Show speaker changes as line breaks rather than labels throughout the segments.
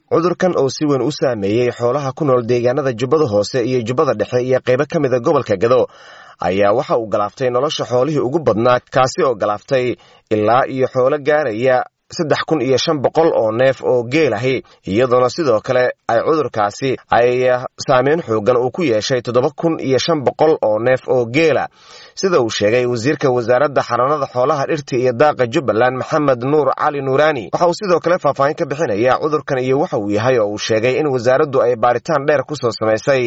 cudurkan oo si weyn u saameeyey xoolaha ku nool deegaanada jubbada hoose iyo jubbada dhexe iyo qaybo ka mida gobolka gado ayaa waxa uu galaaftay nolosha xoolihii ugu badnaa kaasi oo galaaftay ilaa iyo xoolo gaaraya saddex kun iyo shan boqol oo neef oo geel ahi iyadoona sidoo kale ay cudurkaasi ay saameyn xoogan uu ku yeeshay toddoba kun iyo shan boqol oo neef oo geela sida uu sheegay wasiirka wasaaradda xanaanada xoolaha dhirta iyo daaqa jubbaland maxamed nuur cali nuuraani waxa uu sidoo kale faahfaahin ka bixinaya cudurkan iyo waxa uu yahay oo uu sheegay in wasaaraddu ay baaritaan dheer ku soo samaysay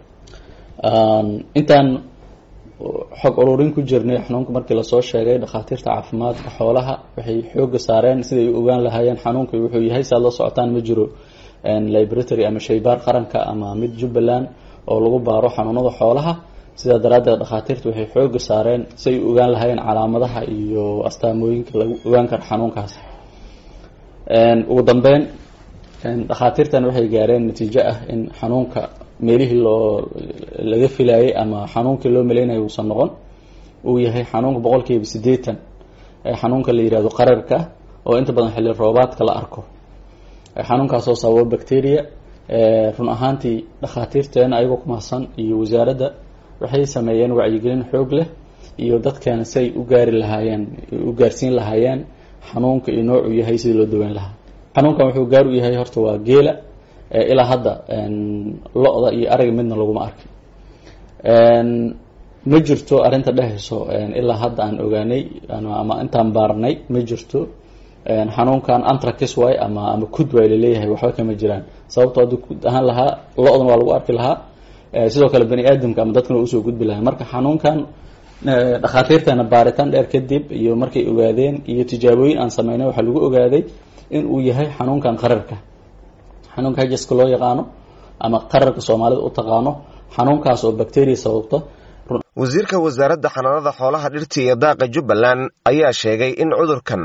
intaan xog ururin ku jirnay xanuunka markii lasoo sheegay dhakhaatiirta caafimaadka xoolaha waxay xooga saareen siday u ogaan lahaayeen xanuunka wuxuu yahay si aad la socotaan ma jiro libratory ama shaybaar qaranka ama mid jubbaland oo lagu baaro xanuunada xoolaha sidaa daraaddeed dhakhaatiirta waxay xooga saareen si ay u ogaan lahaayeen calaamadaha iyo astaamooyinka lagu ogaan karo xanuunkaas ugu dambeyn dhakhaatiirtan waxay gaareen natiijo ah in xanuunka meelihii loo laga filayay ama xanuunkii loo maleynayo uusan noqon uu yahay xanuunka boqolkiiba siddeetan xanuunka la yihahdo qararka oo inta badan xilli roobaadka la arko xanuunkaasoo sababo bacteria run ahaantii dhakhaatiirteena ayagoo ku mahadsan iyo wasaaradda waxay sameeyeen wacyigelin xoog leh iyo dadkeena si ay u gaari lahaayeen u gaarsiin lahaayeen xanuunka iyo noocuu yahay sidii loo daweyn lahaa xanuunkan wuxuu gaar u yahay horta waa geela ilaa hadda lo-da iyo ariga midna laguma arkin ma jirto arrinta dhehayso ilaa hadda aan ogaanay ama intaan baarnay ma jirto xanuunkan antracis way ama ama kud way laleeyahay waxba kama jiraan sababto hadduu kud ahaan lahaa lo-dan waa lagu arki lahaa sidoo kale bani aadamka ama dadkana usoo gudbi lahaa marka xanuunkan dhakhaatiirteena baaritaan dheer kadib iyo markay ogaadeen iyo tijaabooyin aan sameynay waxaa lagu ogaaday in uu yahay xanuunkan qararka xanuunka hajaska loo yaqaano ama qararka soomaalida u taqaano xanuunkaas oo bacteria sababta
wasiirka wasaaradda xanaanada xoolaha dhirta iyo daaqa jubbaland ayaa sheegay in cudurkan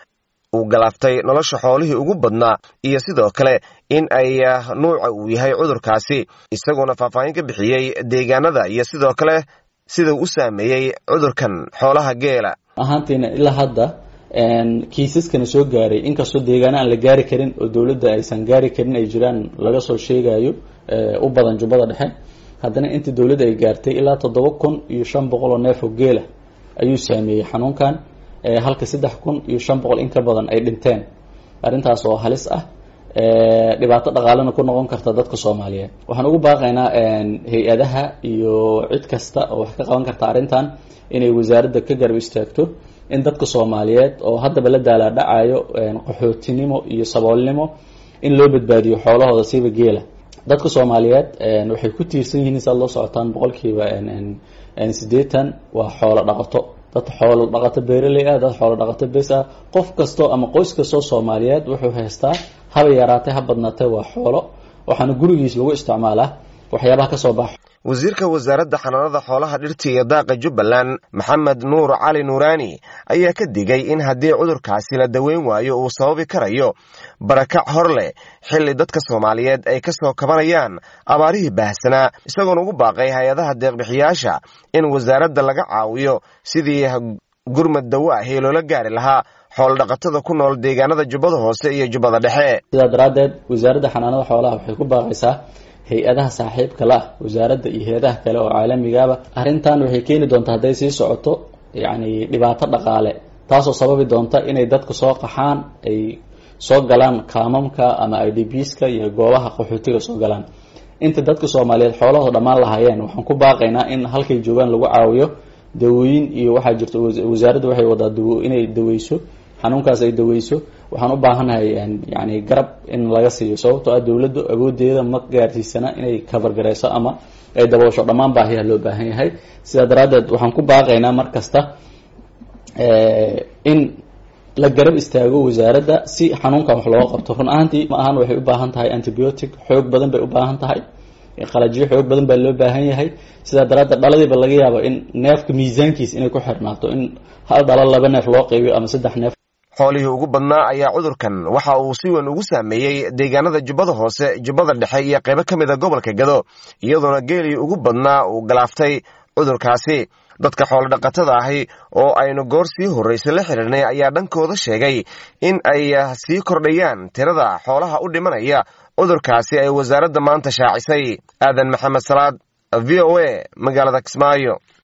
uu galaaftay nolosha xoolihii ugu badnaa iyo sidoo kale in ay nuuca uu yahay cudurkaasi isagoona faahfaahin ka bixiyey deegaanada iyo sidoo kale sidau u saameeyey cudurkan xoolaha geela
ahaantiina ilaa hadda kiisaskana soo gaaray inkastoo deegaana aan la gaari karin oo dowladda aysan gaari karin ay jiraan laga soo sheegayo u badan jubbada dhexe haddana inta dowladda ay gaartay ilaa toddoba kun iyo shan boqol oo neef oo geela ayuu saameeyey xanuunkan halka saddex kun iyo shan boqol in ka badan ay dhinteen arrintaas oo halis ah dhibaato dhaqaalena ku noqon karta dadka soomaaliyeed waxaan ugu baaqaynaa hay-adaha iyo cid kasta oo wax ka qaban karta arrintan inay wasaaradda ka garab istaagto in dadka soomaaliyeed oo haddaba la daalaadhacayo qaxootinimo iyo saboolnimo in loo badbaadiyo xoolahooda siiba geela dadka soomaaliyeed waxay ku tiirsan yihiin saad loo socotaan boqolkiiba siddeetan waa xoolo dhaqato dad xoolo dhaqato beeraley ah dad xoolo dhaqato bes ah qof kasto ama qoys kastoo soomaaliyeed wuxuu haystaa haba yaraatay ha badnaatay waa xoolo waxaana gurigiis lagu isticmaalaa waxyaabaha kasoo baxa
wasiirka wasaaradda xanaanada xoolaha dhirta iyo daaqa jubbaland maxamed nuur cali nuuraani ayaa ka digay in haddii cudurkaasi la daweyn waayo uu sababi karayo barakac hor leh xilli dadka soomaaliyeed ay ka soo kabanayaan abaarihii baahsanaa isagoona ugu baaqay hay-adaha deeqbixiyaasha in wasaaradda laga caawiyo sidii gurmad dawo ahi loola gaari lahaa xoolodhaqatada ku nool deegaanada jubbada hoose iyo jubbada dhexe
sidaa daraaddeed wasaaradda xanaanada xoolaha waxay ku baaqaysaa hay-adaha saaxiibka la ah wasaaradda iyo hay-adaha kale oo caalamigaba arrintan waxay keeni doontaa hadday sii socoto yacni dhibaato dhaqaale taasoo sababi doonta inay dadka soo qaxaan ay soo galaan kaamamka ama i d bska iyo goobaha qaxootiga soo galaan inta dadka soomaaliyeed xoolahooda dhammaan lahaayeen waxaan ku baaqaynaa in halkay joogaan lagu caawiyo dawooyin iyo waxaa jirta wasaaradda waxay wadaa dawo inay daweyso xanuunkaas ay daweyso waxaan u baahanahay yani garab in laga siiyo sababtoo ah dowladdu awoodeeda ma gaarsiisana inay kabargareyso ama ay daboosho dhammaan baahiyaha loo baahan yahay sidaa daraaddeed waxaan ku baaqaynaa mar kasta in la garab istaago wasaaradda si xanuunkan wax looga qabto run ahaantii ma ahan waxay u baahan tahay antibiotic xoog badan bay u baahan tahay qalajyo xoog badan baa loo baahan yahay sidaa daraaddeed dhaladiiba laga yaabo in neefka miisaankiis inay ku xirnaato in hal dhalo laba neef loo qaybiyo ama saddex neef
xoolihii ugu badnaa ayaa cudurkan waxa uu si weyn ugu saameeyey deegaanada jubbada hoose jubbada dhexe iyo qaybo ka mid a gobolka gado iyadoona geelii ugu badnaa uu galaaftay cudurkaasi dadka xoolodhaqatada ahi oo aynu goor sii horraysa la xidhiirnay ayaa dhankooda sheegay in ay sii kordhayaan tirada xoolaha u dhimanaya cudurkaasi ay wasaaradda maanta shaacisay aadan maxamed salaad v o a magaalada kismaayo